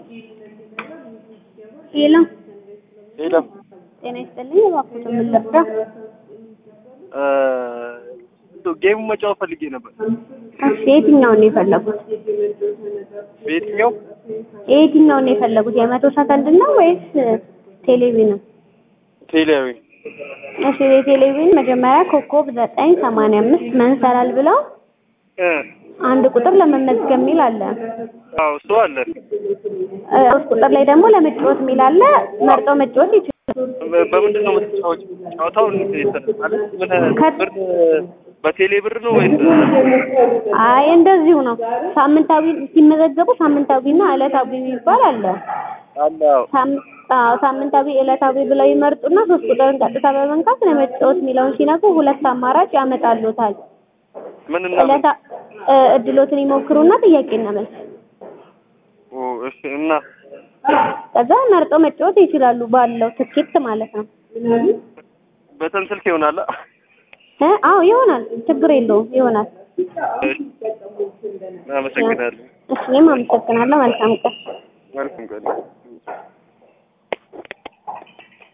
ሄሎ ሄሎ ጤና ይስጥልኝ። እባክዎት ምን ልርዳ? ጌሙ መጫወት ፈልጌ ነበር። እሺ የትኛውን ነው የፈለጉት? በየትኛው የትኛውን ነው የፈለጉት? የመቶ ሰከንድ ነው ወይስ ቴሌቪዥን? ቴሌያዊ እሺ የቴሌቪዥን መጀመሪያ ኮከብ ዘጠኝ ሰማንያ አምስት መንሰላል ብለው እ አንድ ቁጥር ለመመዝገብ የሚል አለ። አዎ እሱ አለ። እ ሶስት ቁጥር ላይ ደግሞ ለመጫወት የሚል አለ። መርጠው መጫወት ይችላሉ። በ- በምንድን ነው የምትጫወች? ጨዋታው እንዴት ነው? ማለት ምን ከ- ብር በቴሌ ብር ነው ወይስ አይ እንደዚሁ ነው። ሳምንታዊ ሲመዘገቡ ሳምንታዊና ዕለታዊ የሚባል አለ። አለ? አዎ ሳም- አዎ ሳምንታዊ ዕለታዊ ብለው ይመርጡና ሶስት ቁጥርን ቀጥታ በመንካት ለመጫወት የሚለውን ሲነኩ ሁለት አማራጭ ያመጣሉታል። ምን እና ምን? ዕለታ እ እድሎትን ይሞክሩና ጥያቄና መልስ ኦ እሺ። እና ከዛ መርጠው መጫወት ይችላሉ ባለው ትኬት ማለት ነው። በተን ስልክ ይሆናል? አ? እ አዎ ይሆናል፣ ችግር የለውም ይሆናል። እሺ። አመሰግናለሁ። እሺ እኔም አመሰግናለሁ። መልካም ቀን። መልካም ቀን